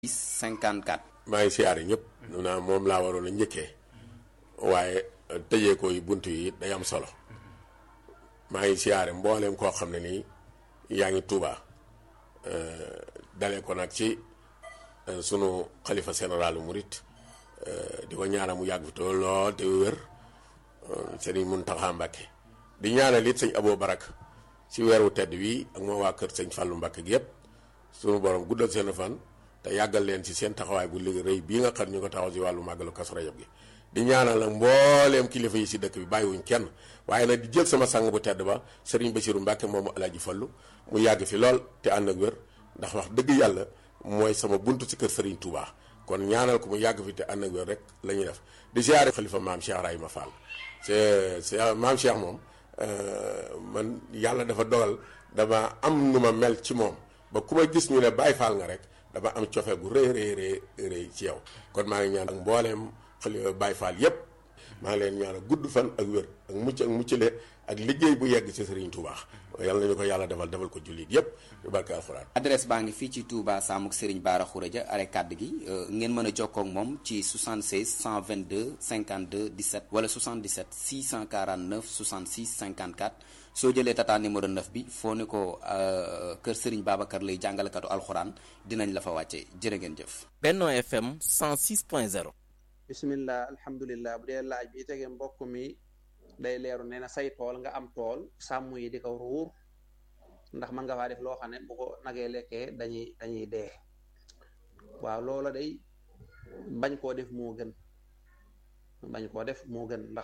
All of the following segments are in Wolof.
54. maa ngi siyaare ñëpp. naa moom laa waroon a njëkkee waaye tëjee ko yi bunt yi day am solo maa ngi siyaare mbooleem koo xam ne nii yaa ngi Tuuba dalee ko nag ci sunu xalifa général murit di ko ñaanal mu yàgg fi te lool te wér sëriñ Muntaxa Mbàkke di ñaanal it sëñ Aboo Barak ci weeru tedd wi ak moo waa kër sëñ Fàllu Mbàkke gi yëpp sunu borom guddal seen fan te yàggal leen ci seen taxawaay bu liggéey rëy bii nga xam ñu ko taxaw ci wàllu màggalu Kazu Rajab gi di ñaanal nag mbooleem kilifa yi ci dëkk bi bàyyiwuñ kenn waaye nag di jël sama sang bu tedd ba sëriñ Basiru Mbàkke moomu Alaaji Fallu mu yàgg fi lool te ànd ak wér ndax wax dëgg yàlla mooy sama buntu ci kër sëriñ Touba kon ñaanal ko mu yàgg fi te ànd ak wér rek la ñuy def di siyaare xalifa maam Cheikh Rahima Fall c'est c'est maam Cheikh moom man yàlla dafa dogal dama am nu ma mel ci moom ba ku ma gis ñu ne Baay Faal nga rek dama am cofe gu rëy rëy rëy rëy ci yow kon maa ngi ñaan ak mbooleem xalifa Baay Faal yépp maa ngi leen ñaanal gudd fan ak wér ak mucc ak muccale ak liggéey bu yegg ci Serigne Touba yàlla nañu ko yàlla defal defal ko jullit yépp yu barke alxuraan adresse baa ngi fii ci Touba Samuk Serigne Bara Khourédia are kàdd gi ngeen mën a jokkoo ak moom ci 76 122 52 17 wala 77 649 66 54 soo jëlee tata numéro 9 bi foo ne ko kër Serigne Babacar lay jàngalekatu alxuraan dinañ la fa wàcce jërë ngeen jëf. Benno FM 106.0. bismillah alhamdulilah bu dee laaj bi tege mbokk mi day leeru nee na say tool nga am tool sàmm yi di ko ruur ndax mën nga faa def loo xam ne bu ko nagee lekkee dañuy dañuy dee waaw loola day bañ koo def moo gën bañ koo def moo gën ndax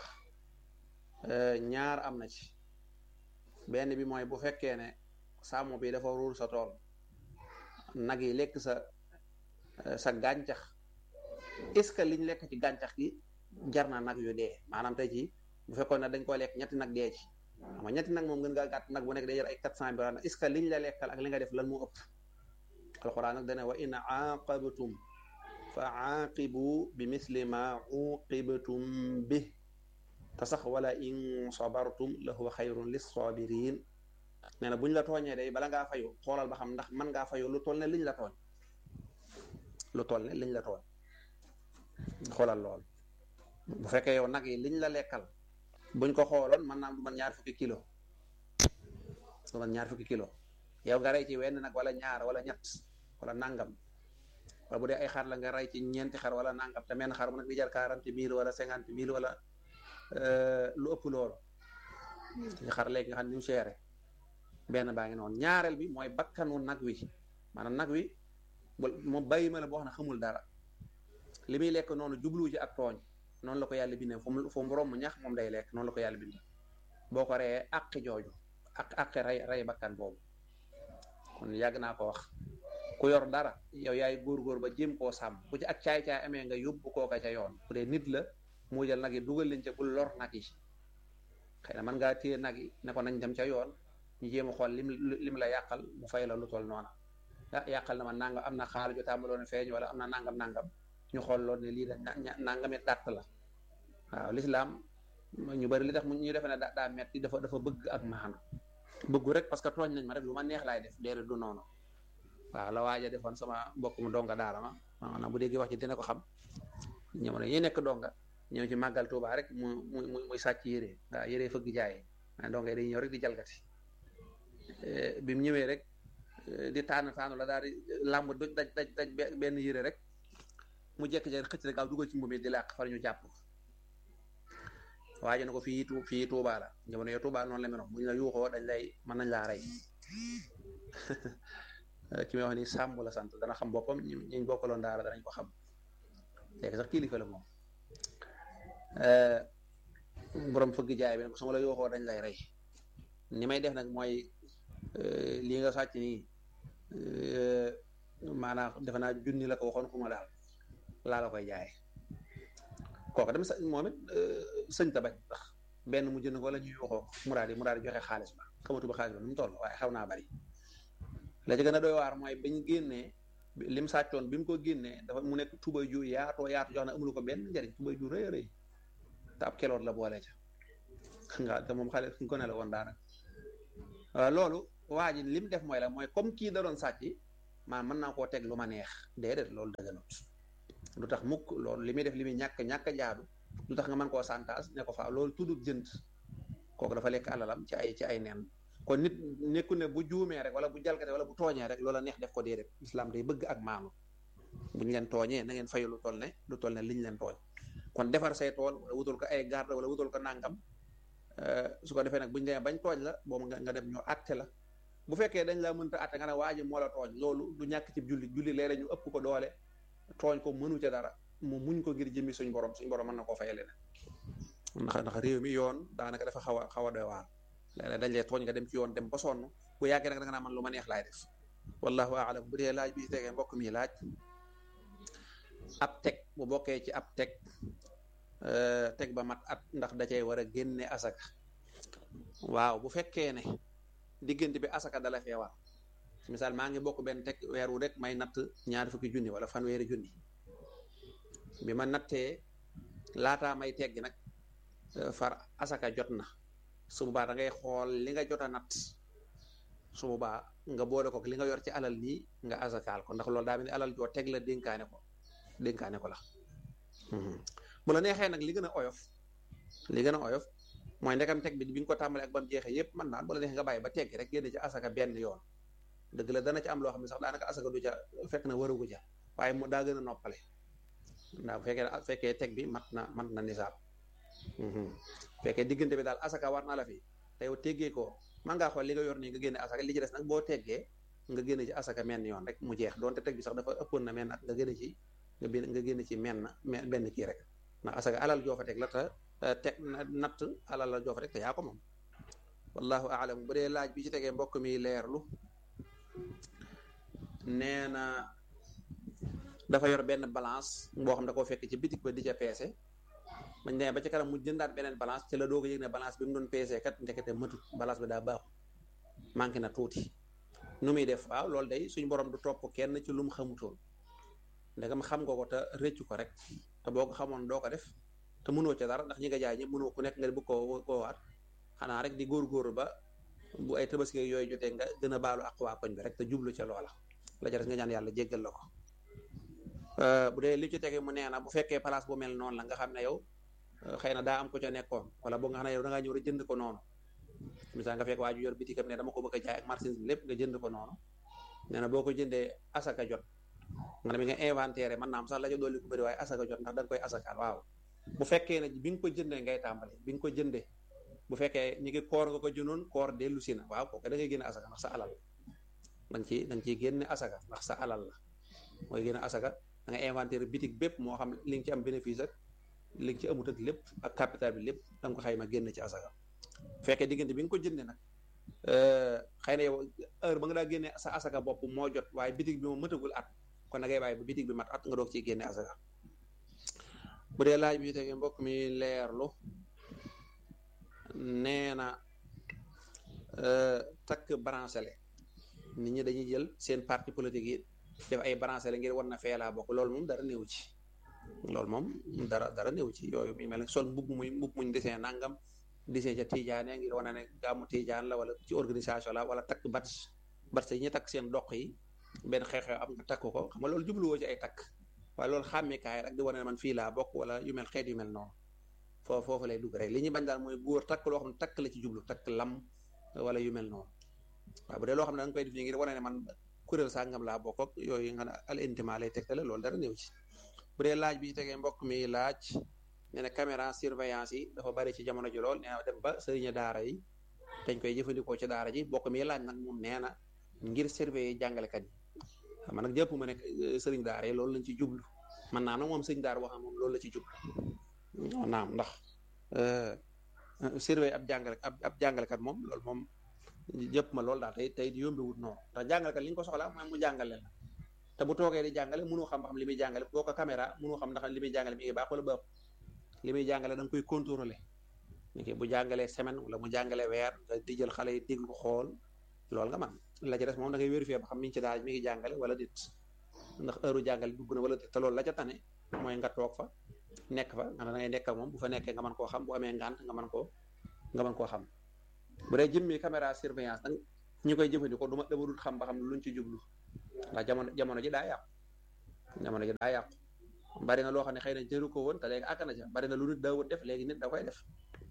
ñaar am na ci benn bi mooy bu fekkee ne sàmm bi dafa ruur sa tool nag yi lekk sa sa gàncax est-ce que liñ lekk ci gàncax gi jar na nag yu dee maanaam tey ci bu fekkoon ne dañ ko lekk ñetti nag dee ci xam nga ñetti nag moom gën ngaa gàtt nag bu nekk day jar ay quatre cent mille est-ce que liñ la lekkal ak li nga def lan moo ëpp alxuraan nag dana wa in aaqabtum fa aaqibu bi misli ma uqibtum bi te sax wala in sabartum la huwa xayrun lissabirin nee na buñ la tooñee day bala ngaa fayu xoolal ba xam ndax mën ngaa fayu lu toll ne liñ la tooñ lu toll ne liñ la tooñ xoolal lool bu fekkee yow nag yi liñ la lekkal buñ ko xooloon mën naa du man ñaar fukki kilo du man ñaar fukki kilo yow nga rey ci wenn nag wala ñaar wala ñett wala nangam wala bu dee ay xar la nga rey ci ñeenti xar wala nangam te menn xar mu nag di jar quarante mille wala cinquante mille wala lu ëpp loolu ci xar léegi nga xam ne ni mu seere benn baa ngi noonu ñaareel bi mooy bakkanu nag wi maanaam nag wi moom bàyyi ma la boo xam ne xamul dara li muy lekk noonu jubluwu ci ak tooñ noonu la ko yàlla bindee fu mu fu mu romb ñax moom day lekk noonu la ko yàlla bindee boo ko reyee àqi jooju ak àqi rey rey bakkan boobu kon yàgg naa ko wax ku yor dara yow yaay góor-góor ba jéem koo sàmm bu ci ak caay-caay amee nga yóbbu kooka ca yoon bu dee nit la mu jël nag yi dugal leen ca bul lor nag yi xëy na mën ngaa téye nag yi ne ko nañ dem ca yoon ñu jéem a xool lim lim la yàqal mu fay la lu toll noona ah yàqal na ma nangam am na xaal ju tàmbaloon feeñ wala am na nangam nangam ñu xool loolu ne lii da nangami dàtt la waaw lislaam ñu bari li tax ñu defe ne daa metti dafa dafa bëgg ak maanu bëggu rek parce que tooñ nañ ma rek lu ma neex laay def déedéet du noonu waaw la waaja defoon sama mbokk mu donga daara ma maanaam bu déggee wax ci dina ko xam ñëw ne yi nekk donga ñëw ci màggal Tuubaa rek mu mu muy sàcc yére waaw yére fëgg jaay waaye donga yi dañuy ñëw rek di jalgati bi mu ñëwee rek di tànn tànn la daal di làmb daj daj daj benn yére rek mu jekk-jekk xëcc rek gaaw dugal ci mbubb mi di làq far ñu jàpp waaye na ko fii fii Tuubaa la jamono yo Tuubaa noonu la meloon bu ñu la yuuxoo dañ lay mën nañ laa rey ki may wax ni sàmm la sant dana xam boppam ñu ñu bokkaloon daara danañ ko xam léegi sax kilifa la moom borom fëgg jaay bi ne ko su ma la yuuxoo dañ lay rey ni may def nag mooy lii nga sàcc nii maanaam defe naa junni la ko waxoon ku ma daal laa la koy jaay kooku dem sa moom it sëñ ta bañ ndax benn mu jënd ko wala ñuy waxoo mu daal di mu daal di joxe xaalis ba xamatu ba xaalis ba nu mu toll waaye xaw naa bari la ci gën a doy waar mooy bañ génnee lim sàccoon bi mu ko génnee dafa mu nekk tubay ju yaatoo yaatu jox na amulu ko benn njariñ tubay ju rëy a rëy te ab keloot la boole ca nga te moom xale ko ne la woon daanaka loolu waa ji lim def mooy la mooy comme kii da doon sàcc maa mën naa koo teg lu ma neex déedéet loolu dëgganut lu tax mukk loolu li muy def li muy ñàkk ñàkk jaadu lu tax nga mën koo santaas ne ko faa loolu tuddut jënd kooku dafa lekk alalam ci ay ci ay nen kon nit nekku ne bu juumee rek wala bu jalgate wala bu tooñee rek loola neex def ko déedéet islam day bëgg ak maanu buñ leen tooñee na ngeen fayu lu toll ne lu toll ne liñ leen tooñ kon defar say tool wala wutal ko ay garde wala wutal ko nàngam su ko defee nag buñ demee bañ tooñ la boobu nga nga dem ñu àtte la bu fekkee dañ la mënta àtte nga ne waa ji moo la tooñ loolu du ñàkk ci julli julli léeg ñu ëpp ko doole tooñ ko mënu ca dara mu muñ ko ngir jëmmi suñ borom suñ borom mën na koo fayale ne ndax ndax réew mi yoon daanaka dafa xaw a xaw a doy waar léeg-léeg dañ lay tooñ nga dem ci yoon dem ba sonn bu yàggee nag da nga naa man lu ma neex laay def wallahu aalam bu dee laaj bi ci tegee mbokk mi laaj ab teg bu bokkee ci ab teg teg ba mat at ndax da cay war a génne asaka waaw bu fekkee ne diggante bi asaka dala fee war misaal maa ngi bokk benn teg weer wu rek may natt ñaari fukki junni wala fanweeri junni bi ma nattee laataa may teggi nag far asaka jot na su boobaa da ngay xool li nga jot a natt su boobaa nga boole ko li nga yor ci alal nii nga asakaal ko ndax loolu daa mel ni alal joo teg la dénkaane ko dénkaane ko la bu la neexee nag li gën a oyof li gën a oyof mooy ndekam teg bi bi nga ko tàmbalee ak ba mu jeexee yépp man naan bu la neexee nga bàyyi ba teggi rek génne ci asaka benn yoon dëgg la dana ci am loo xam ne sax daanaka asaka du ca fekk na warugu ja waaye mu daa gën a noppale ndax bu fekkee fekkee teg bi mat na mat na nisaab fekkee diggante bi daal asaka war na la fi te yow teggee ko man ngaa xool li nga yor nii nga génne asaka li ci des nag boo teggee nga génne ci asaka menn yoon rek mu jeex donte teg bi sax dafa ëppoon na menn at nga génne ci nga bin nga génne ci menn benn kii rek ndax asaka alal joo fa teg la te teg natt alal la joo fa teg te yaa ko moom wallahu aalam bu dee laaj bi ci tegee mbokk mi leerlu nee na dafa yor benn balance boo xam da koo fekk ci bitik ba di ca peese bañ demee ba ci kanam mu jëndaat beneen balance ci la doog a yëg ne balance bi mu doon peese kat ndekete matut balance bi daa baaxul manqué na tuuti nu muy def waaw loolu day suñu borom du topp kenn ci lu mu xamutoon ndegam xam nga ko te rëccu ko rek te boo ko xamoon doo ko def te mënoo ca dara ndax ñi nga jaay ñëpp mënoo ku nekk nga bëgg koo koo waat xanaa rek di góorgóorlu ba bu ay tabaski yooyu jotee nga gën a baalu ak waa koñ bi rek te jublu ca loola la ca des nga ñaan yàlla jéggal la ko bu dee li ci tege mu nee na bu fekkee place bu mel noonu la nga xam ne yow xëy na daa am ko ca nekkoon wala boo nga xam ne yow da ngaa ñëw rek jënd ko noonu misaal nga fekk waa ju yor bitikam ne dama ko bëgg a jaay ak marchandise bi lépp nga jënd ko noonu nee na boo ko jëndee asaka jot nga dem nga inventaire mën naa am sax la ca dolli ko bëri waaye asaka jot ndax da nga koy asakaal waaw bu fekkee ne bi nga ko jëndee ngay tàmbali bi nga ko jëndee bu fekkee ñi ngi koor nga ko jëndoon koor dellu si na waaw kooku da ngay génne asaka ndax sa alal da nga ciy da nga ciy génne asaka ndax sa alal la mooy génne asaka da nga inventaire bitik bépp moo xam li nga ci am bénéfice ak li nga ci amut ak lépp ak capital bi lépp da nga ko xayma génn ci asaka fekkee diggante bi nga ko jëndee nag xëy na yow heure ba nga daa génne sa asaka bopp moo jot waaye bitik bi moom mëtagul at kon da ngay bàyyi ba bitik bi mat at nga doog ciy génne asaka bu dee laaj bi tege mbokk mi leerlu nee na takk branchele nit ñi dañuy jël seen parti politique yi def ay branchele ngir war na fee laa bokk loolu moom dara néew ci loolu moom dara dara néew ci yooyu mi mel ne sol mbubb muy mbubb muñ desee nangam desee ca tijaane ngir wane ne gàmmu tijaan la wala ci organisation la wala takk bat bat yi ñu takk seen doq yi benn xew-xew am nga takk ko xam nga loolu jubluwoo ci ay takk waaye loolu xàmmikaay rek di wane ne man fii laa bokk wala yu mel xeet yu mel noonu foofu foofu lay dugg rek li ñuy bañ daal mooy góor takk loo xam ne takk la ci jublu takk lam wala yu mel noonu waaw bu dee loo xam ne da nga koy def ngir wane ne man kuréel sàngam laa bokk ak yooyu nga ne al intima lay tegtale loolu dara néew ci bu dee laaj bi tegee mbokk mi laaj nee na caméra surveillance yi dafa bari ci jamono ji lool nee na dem ba sëriña daara yi dañ koy jëfandikoo ci daara ji mbokk mi laaj nag moom nee na ngir surveiller jàngalekat yi xam nag jëpp ma nekk sëriñ daara yi loolu lañ ci jublu man naa nag moom sëriñ daara wax moom loolu la ci jublu naam ndax surveiller ab jàngale ab ab jàngalekat moom loolu moom jëpp ma loolu daal tey tey di yombiwut noonu ndax jàngalekat li ñu ko soxla mooy mu jàngale la te bu toogee di jàngale mënoo xam ba xam li muy jàngale boo ko caméra mënoo xam ndax li muy jàngale mi ngi baax wala baax li muy jàngale da nga koy contrôler ni bu jàngalee semaine wala mu jàngalee weer nga di jël xale yi dégg ko xool loolu nga man la ci des moom da ngay vérifier ba xam mi ngi ci daal mi ngi jàngale wala dit ndax heure jàngale dugg na wala dit te loolu la ca tane mooy nga toog fa nekk fa nga da ngay nekk ak moom bu fa nekkee nga mën koo xam bu amee ngànt nga mën koo nga mën koo xam bu dee jëmmi caméra surveillance nag ñu koy jëfandikoo duma dama dul xam ba xam luñ ci jublu ndax jamono jamono ji daa yàqu jamono ji daa yàqu bari na loo xam ne xëy na jëru ko woon te léegi àgg na ca bari na lu nit daawut def léegi nit da koy def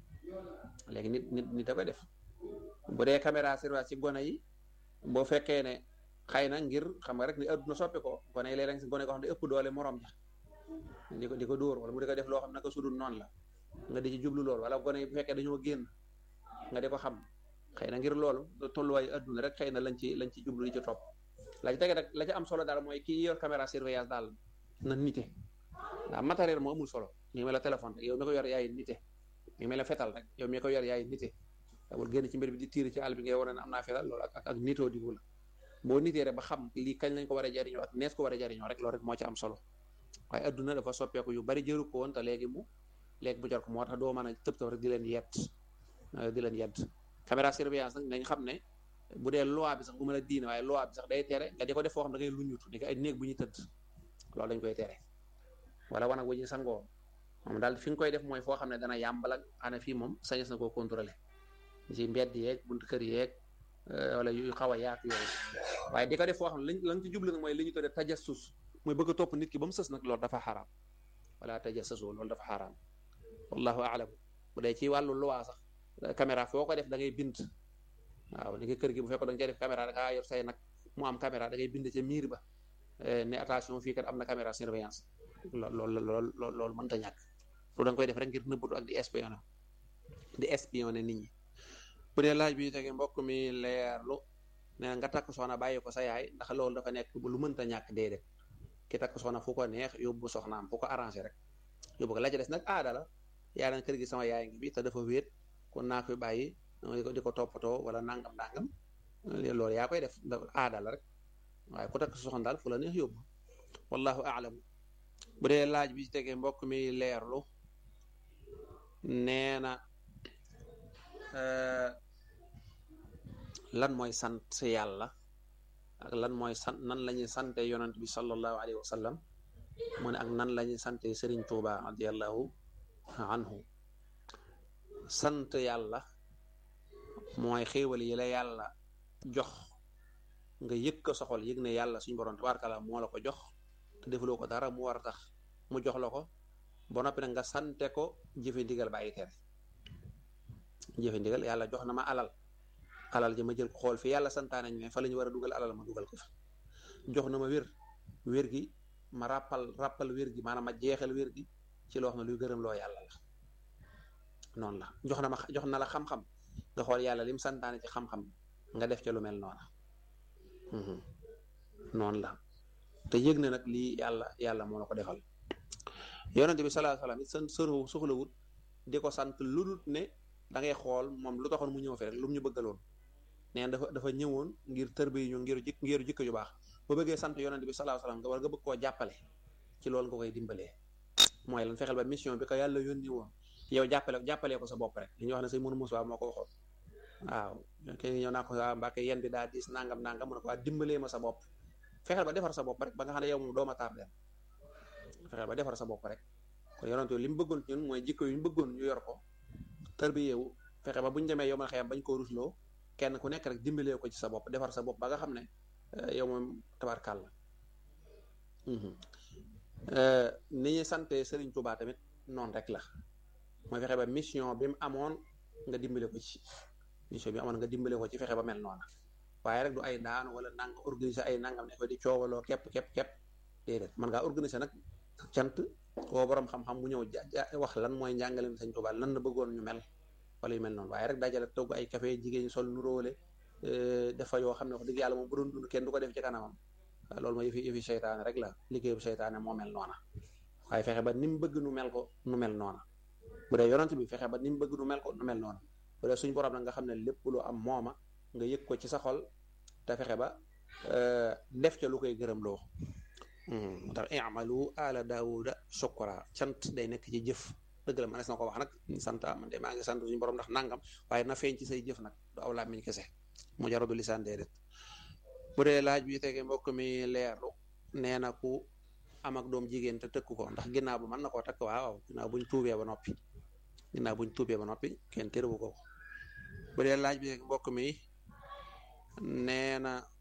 léegi nit nit nit da koy def bu dee caméra surveillance ci gone yi boo fekkee ne xëy na ngir xam nga rek ni adduna soppi ko gone yi léeg-léeg si gone koo xam ne ëpp doole morom ja di ko di ko dóor wala mu di ko def loo xam ne naka sudul noonu la nga di ci jublu loolu wala gone yi bu fekkee dañoo génn nga di ko xam xëy na ngir loolu tolluwaayu adduna rek xëy na lañ ci lañ ci jublu di ci topp la ci tege rek la ci am solo daal mooy kii yor caméra surveillance daal na nite ndax matériel moo amul solo mi mel la téléphone rek yow mi ko yor yaay nite mi mel la fetal rek yow mi ko yor yaay nite amul génn ci mbir bi di tiir ci àll bi ngay wane ne am naa fetal loolu ak ak nitoo di la boo nitee rek ba xam lii kañ lañ ko war a jariñoo ak nees ko war a jariñoo rek loolu rek moo ci am solo waaye adduna dafa soppeeku yu bari jëru ko woon te léegi mu léegi bu jot ko moo tax doo mën a tëb tëb rek di leen yedd di leen yedd caméra surveillance nag nañ xam ne bu dee loi bi sax bu mën a diine waaye loi bi sax day tere nga di ko def foo xam da ngay luñutu ni ko ay néeg bu ñuy tëdd loolu dañ koy tere wala wanag wu ñuy sangoo moom daal fi nga koy def mooy foo xam ne dana yàmbal ak ana fii moom sañes na koo contrôler ci mbedd yeeg buntu kër yeeg wala yu xaw a yaatu yooyu waaye di ko def foo xam ne lañ lañ ci jublu nag mooy li ñu tuddee tajassus mooy bëgg a topp nit ki ba mu sës nag loolu dafa xaraam wala tajassasu loolu dafa xaraam wallahu aalam bu dee ci wàllu loi sax caméra foo ko def da ngay bind waaw ni ki kër gi bu fekkoon da nga cay def caméra da ngaa yor say nag mu am caméra da ngay bind ca miir ba ne attention fii kat am na caméra surveillance loolu loolu loolu loolu mënta ñàkk lu da nga koy def rek ngir nëbbatu ak di espionné di espionné nit ñi bu dee laaj bi tege mbokk mi leerlu nee nga takk soxna bàyyi ko sa yaay ndax loolu dafa nekk lu mënta ñàkk déedéet ki takk soxna fu ko neex yóbbu soxnaam fu ko arrangé rek yóbbu ko la ca des nag aada la yaa na kër gi sama yaay ngi bi te dafa wéet kon naa koy bàyyi di ko toppatoo wala nangam nangam loolu yaa koy def aada la rek waaye ku takk soxna daal fu la neex yóbbu wallahu aalam bu dee laaj bi ci tegee mbokk mi leerlu nee na lan mooy sant yàlla ak lan mooy sant nan la ñuy sante yonent bi sallallahu alayhi wa sallam mu ne ak nan la ñuy sante Sëriñ Tuuba radiallahu anhu sant yàlla mooy xéewal yi la yàlla jox nga yëg ko soxol yëg ne yàlla suñu borom tabaarkalla moo la ko jox te defuloo ko dara mu war a tax mu jox la ko ba noppi nag nga sante ko jëfe ndigal bàyyi tere jëfe ndigal yàlla jox na ma alal alal ji ma jël ko xool fi yàlla santaane ñu ne fa la ñu war a dugal alal ma dugal ko fa jox na ma wér wér gi ma ràppal ràppal wér gi maanaam ma jeexal wér gi ci loo xam ne luy gërëm loo yàlla la noonu la jox na ma jox na la xam-xam nga xool yàlla lim santaane ci xam-xam nga def ca lu mel noona noonu la te yëg na nag lii yàlla yàlla moo la ko defal yonente bi salaa salaam it san sëroo soxlawut di ko sant lu dul ne da ngay xool moom lu taxoon mu ñëw fi rek lu mu ñu bëggaloon neen dafa dafa ñëwoon ngir tërbi ñu ngir jik ngir jikko yu baax ba bëggee sant yonente bi salaa salaam nga war nga bëgg koo jàppale ci loolu nga koy dimbalee mooy lan fexeel ba mission bi ko yàlla yónni woon yow jàppale jàppalee ko sa bopp rek li ñuy wax ne say mënu musuwaa moo ko waxoon waaw kenn ñëw naa ko waa Mbàkke yen bi daa diis nangam nangam mu ne ko waa dimbalee ma sa bopp fexeel ba defar sa bopp rek ba nga xam ne yow moom dooma tardeel fexeel ba defar sa bopp rek kon yonent li mu bëggoon ñun mooy jikko yu ñu bëggoon ñu yor ko tarbiyewu fexe ba bu ñu demee yow man xëyam bañ koo rusloo kenn ku nekk rek dimbalee ko ci sa bopp defar sa bopp ba nga xam ne yow moom tabarkàll la ni ñuy sante Serigne Touba tamit noonu rek la mooy fexe ba mission bi mu amoon nga dimbale ko ci mission bi amoon nga dimbale ko ci fexe ba mel noona waaye rek du ay daan wala nang organiser ay nangam ne ko di coowaloo képp képp képp déedéet man ngaa organiser nag cant koo borom xam-xam bu ñëw wax lan mooy njàngaleem Sëñ Tuubaa lan la bëggoon ñu mel wala yu mel noonu waaye rek dajale togg ay café jigéen ñi sol nu róole dafa yoo xam ne wax dëgg yàlla moom bu doon dund kenn du ko def ci kanamam loolu mooy yëfi yëfi seytaane rek la liggéeyu seytaane moo mel noona waaye fexe ba ni mu bëgg nu mel ko nu mel noona bu dee yonent bi fexe ba ni mu bëgg nu mel ko nu mel noona bu dee suñ borom nag nga xam ne lépp lu am mooma nga yëg ko ci sa xol te fexe ba def ca lu koy gërëm loo moo tax i'malu ala daawuda shukra cant day nekk ci jëf dëgg la manees na ko wax nag sant man de maa ngi sant suñu borom ndax nangam waaye na feeñ ci say jëf nag du aw làmmiñ kese mu jaradu lisaan déedéet bu dee laaj bi tege mbokk mi leerlu nee na ku am ak doom jigéen te tëkk ko ndax ginnaaw bu mën na koo takk waaw ginnaaw buñ tuubee ba noppi ginnaaw buñ tuubee ba noppi kenn tërubu ko bu dee laaj bi mbokk mi nee na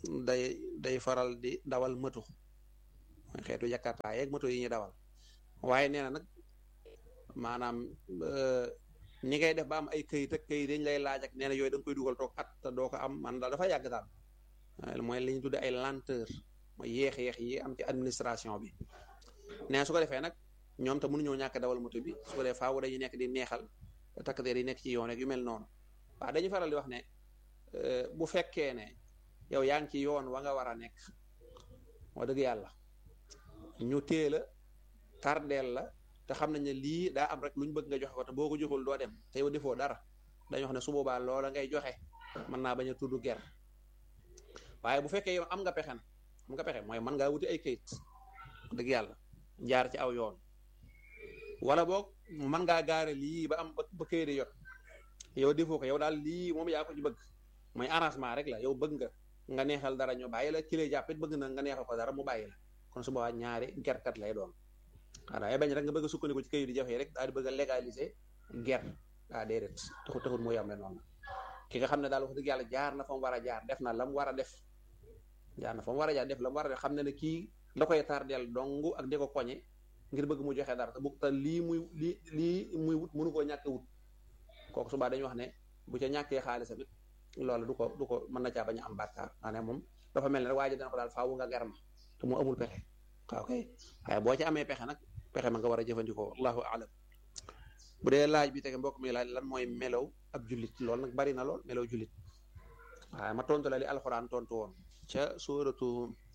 day day faral di dawal moto mooy xeetu jakarta yeeg moto yi ñuy dawal waaye nee na nag maanaam ñi ngay def ba am ay këyit ak këyit dañ lay laaj ak nee na yooyu da nga koy dugal toog at te doo ko am man daal dafa yàgg daal mooy li ñu tudde ay lenteur mooy yéex-yéex yi am ci administration bi nee su ko defee nag ñoom te mënuñoo ñàkk dawal moto bi su ko defee faaw dañuy nekk di neexal takk der yi nekk ci yoon ak yu mel noonu waaw dañuy faral di wax ne bu fekkee ne yow yaa ngi ci yoon wa nga war a nekk moo dëgg yàlla ñu teel a tardeel la te xam nañ ne lii daa am rek lu ñu bëgg nga joxe ko te boo ko joxul doo dem te yow defoo dara dañu wax ne su boobaa loola ngay joxe mën naa bañ a tudd ger waaye bu fekkee yow am nga pexe na am nga pexe mooy mën ngaa wuti ay kayit dëgg yàlla jaar ci aw yoon wala boog mën ngaa gaare lii ba am ba kayit di yot yow defoo ko yow daal lii moom yaa ko ci bëgg mooy arrangement rek la yow bëgg nga nga neexal dara ñu bàyyi la ki lay jàppit bëgg na nga neexal ko dara mu bàyyi la kon su boobaa ñaari gerkat lay doon waaw ay bañ rek nga bëgg a sukkandiku ci kayit di jafe rek daal di bëgg a légaliser ger ah déedéet taxut taxut mu yombe noonu ki nga xam ne daal wax dëgg yàlla jaar na fa mu war a jaar def na la mu war a def jaar na fa mu war a jaar def la mu war a def xam ne ne kii da koy tardeel dong ak di ko koñe ngir bëgg mu joxe dara te bu te lii muy lii lii muy wut mënu koo ñàkk wut kooku subaa dañuy wax ne bu ca ñàkkee xaalis tamit loolu du ko du ko mën na caa bañ a am bàkkaar maanaam moom dafa mel ne rek waa ji dana ko daal faawu nga gar ma te mu amul pexe waaw kay waaye boo ci amee pexe nag pexe ma nga war a jëfandikoo allahu alam bu dee laaj bi tege mbokk mi laaj lan mooy melow ab jullit loolu nag bari na lool melow jullit waaye ma tontu la li alxuraan tontu woon ca suuratu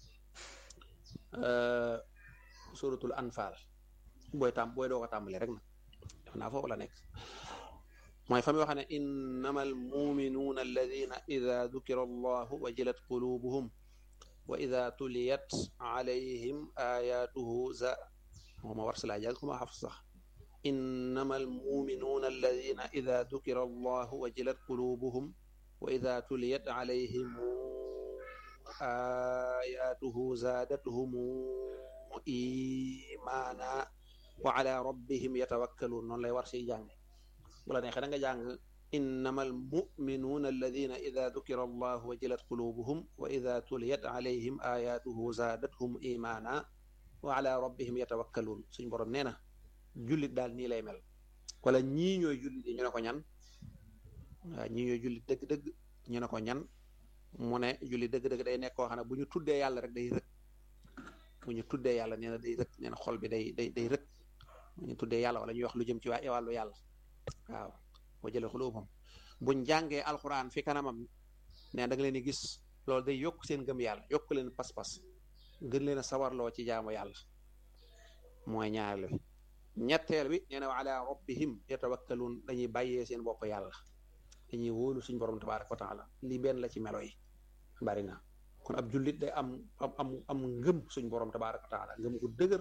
suuratul anfaal booy tàm booy doo ko tàmbali rek nag def naa foofu la nekk mooy fa mi wax ne innama almuminuuna alladina ida dukira allahu wajilat qulubuhum wa ida tuliyat alayhim ayatuhu za mooma war si laa jàng kuma xaf sax innama almuminuuna alladina ida dukira allahu wajilat qulubuhum wa ida tuliyat alayhim ayatuhu zaadathum imaana wa ala rabbihim yatawakkaluun noonu lay war siy jàng bu la neexee da nga jàng innama almuminuuna alladina ida dukira allahu wajilat qulubuhum wa ida tuliyat alayhim ayatuhu zaadathum imaana wa ala rabbihim yatawakkaluun suñ borom nee na jullit daal nii lay mel wala ñii ñooy jullit yi ñu ne ko ñan waaw ñii ñooy jullit dëgg-dëgg ñu ne ko ñan mu ne jullit dëgg-dëgg day nekk koo xam ne bu ñu tuddee yàlla rek day rëkk bu ñu tuddee yàlla nee na day rëkk nee na xol bi day day day rëkk bu ñu tuddee yàlla wala ñuy wax lu jëm ci waa wàllu yàlla waaw boo jëlee xulubam buñ jàngee alxuraan fi kanamam nee da nga leen di gis loolu day yokk seen gëm yàlla yokk leen pas-pas gën leen a sawarloo ci jaamu yàlla mooy ñaareel bi ñetteel bi nee na wa ala rabbihim yatawakkaluun dañuy bàyyee seen bopp yàlla dañuy wóolu suñ borom tabaaraka wa taala lii benn la ci melo yi bari na kon ab jullit day am am am am ngëm suñ borom tabaaraka wa taala ngëm gu dëgër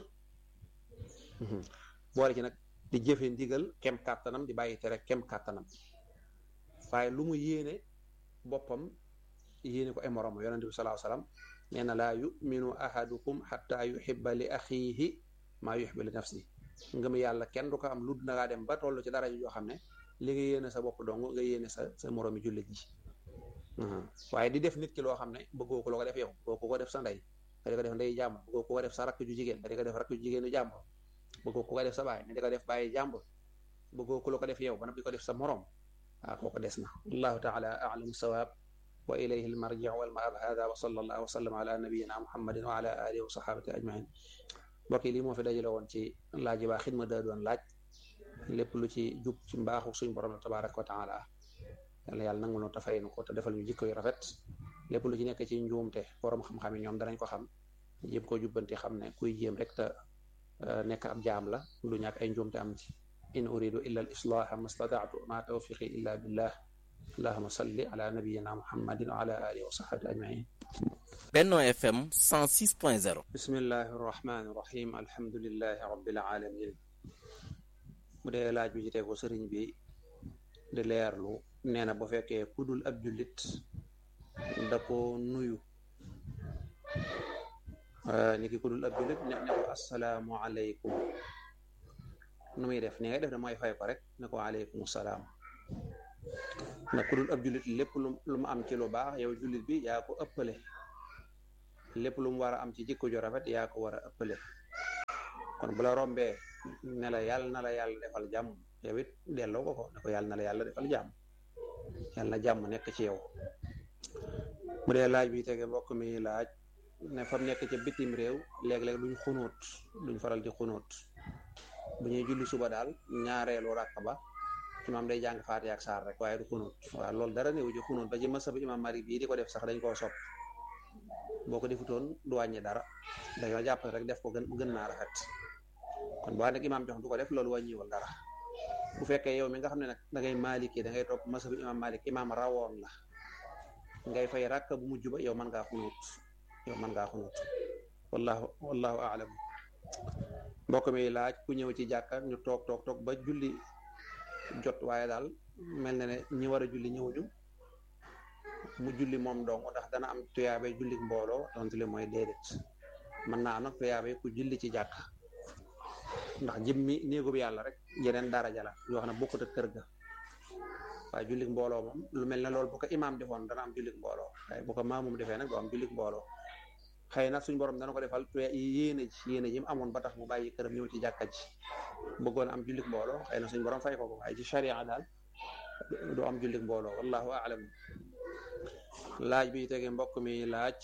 boole ci nag di jëfe ndigal kem kàttanam di bàyyi tere kem kàttanam waaye lu mu yéene boppam yéene ko ay moroom yonent bi salaahu salaam nee na laa yuminu ahadukum xatta yuhibba li axiihi maa yuhibbu li nafsi ngëm yàlla kenn du ko am lu na ngaa dem ba toll ci dara joo xam ne li nga yéene sa bopp dong nga yéene sa sa moroomi jullit ji waaye di def nit ki loo xam ne bëggoo ko loo ko def yow bëggoo ko def sa ndey nga di ko def ndey jàmbur bëggoo ko def sa rakk ju jigéen nga di ko def rakk ju jigéenu jàmbur bëggoo ko def sa baay nga di ko def bàyyi jàmbur bëggoo ko loo ko def yow ba di ko def sa moroom waaw kooku des na allahu taala alamu sawaab wa ilayhi almarji wal maab hada wa sallallahu wa sallam ala nabiyina muhammadin wa ala alihi wa sahabati ajmain mbokk yi lii moo fi dajale woon ci laaj yi baa xidma daa doon laaj lépp lu ci jub ci mbaaxu suñ borom la tabaraka wa taala yàlla yàlla nangu nu tafay nu ko te defal ñu jikko yu rafet lépp lu ci nekk ci njuumte borom xam-xam yi ñoom danañ ko xam jéem koo jubbanti xam ne kuy jéem rek te nekk ab jaam la lu ñàkk ay njuumte am ci in uridu illa al islaha ma stataatu ma tawfiqi illa billah allahuma salli ala nabiyina muhammadin wa ala alihi wa sahbihi ajmain Benno FM 106.0 bismillahi rahmani rahim alhamdulillahi rabbil alamin bu dee laaj bi ci tegu sëriñ bi di leerlu nee na bu fekkee kudul ab jullit da ko nuyu ni ki kudul ab jullit ne ne ko assalaamu aleykum nu muy def ni ngay def da mooy fay ko rek ne ko aleykum salaam na kudul ab jullit lépp lu mu am ci lu baax yow jullit bi yaa ko ëppale lépp lu mu war a am ci jikko ju rafet yaa ko war a ëppale kon bu la rombee ne la yàlla na la yàlla defal jàmm yow it delloo ko ko ne ko yàlla na la yàlla defal jàmm yàlla na jàmm nekk ci yow bu dee laaj bi tege mbokk mi laaj ne fa nekk ca bitim réew léeg-léeg duñ xunóot duñ faral di xunóot bu ñuy julli suba daal ñaareelu rakk ba imaam day jàng faatiha ak saar rek waaye du xunóot waaw loolu dara néew ci xunóot ba ci masab imaam mari bii di ko def sax dañ koo sopp boo ko defutoon du wàññi dara dañoo jàpp rek def ko gën gën naa rafet kon boo nag imaam jox du ko def loolu wàññiwul dara bu fekkee yow mi nga xam ne nag da ngay maaliki da ngay topp masab imaam malik imaam rawoon la ngay fay rakk bu mujj ba yow mën ngaa xunóot yow mën ngaa xunóot wallahu wallahu aalam mbokk mi laaj ku ñëw ci jàkka ñu toog toog toog ba julli jot waaye daal mel na ne ñi war a julli ñëwuñu mu julli moom dong ndax dana am tuyaabe julli mbooloo donte li mooy déedéet mën naa am nag tuyaabe ku julli ci jàkka ndax jëmmi néegub yàlla rek yeneen daraja la yoo xam ne bokkut ak kër ga waaye julli mbooloo moom lu mel ne loolu bu ko imaam defoon dana am julli mbooloo waaye bu ko maamum defee nag doo am julli mbooloo xëy na suñ borom dana ko defal tuya yéene ji yéene ji mu amoon ba tax mu bàyyi këram ñëw ci jàkka ji bëggoon am jullik mbooloo xëy na suñ borom fay ko ko waaye ci sharia daal du am jullik mbooloo wallahu aalam laaj bi tege mbokk mi laaj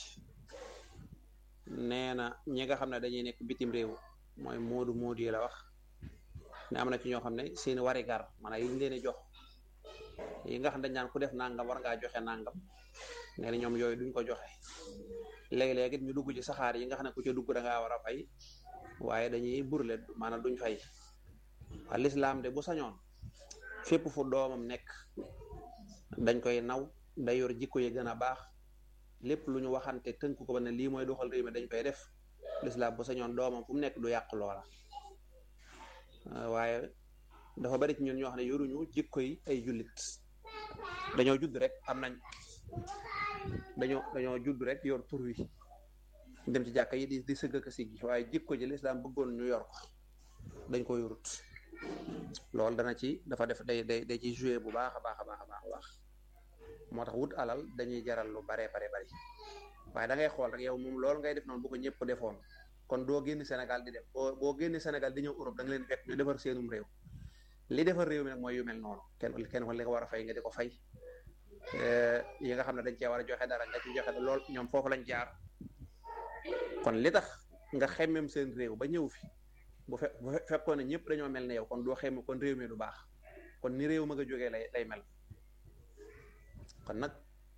nee na ñi nga xam ne dañuy nekk bitim réew mooy moodu moodu yi la wax ne am na ci ñoo xam ne seen wari gar maanaam yi ñu leen di jox yi nga xam ne dañ naan ku def nangam war ngaa joxe nangam nee na ñoom yooyu duñ ko joxe léegi-léegi ñu dugg ci saxaar yi nga xam ne ku ca dugg da ngaa war a fay waaye dañuy burle maanaam duñ fay waa lislaam de bu sañoon fépp fu doomam nekk dañ koy naw day yor jikko yi gën a baax lépp lu ñu waxante tënk ko ba ne lii mooy doxal réew mi dañ koy def lislaam bu sañoon doomam fu mu nekk du yàq loola waaye dafa bari ci ñun ñoo xam ne yoruñu jikko yi ay jullit dañoo judd rek am nañ dañoo dañoo judd rek yor tur wi dem ci jàkka yi di di sëgg ak siggi waaye jikko ji lislaam bëggoon ñu yor ko dañ ko yorut loolu dana ci dafa def day day day ci joué bu baax a baax a baax a baax a baax moo tax wut alal dañuy jaral lu baree bare bari waaye da ngay xool rek yow moom loolu ngay def noonu bu ko ñëpp defoon kon doo génn Sénégal di dem boo boo génn Sénégal di ñëw Europe da nga leen fekk ñu defar seenum réew li defar réew mi nag mooy yu mel noonu kenn kenn li nga war a fay nga di ko fay yi nga xam ne dañ cee war a joxe dara nga ci joxe lool ñoom foofu lañ jaar kon li tax nga xemmem seen réew ba ñëw fi bu fe bu fekkoon ne ñëpp dañoo mel ne yow kon doo xemme kon réew mi du baax kon ni réew ma nga jógee lay lay mel kon nag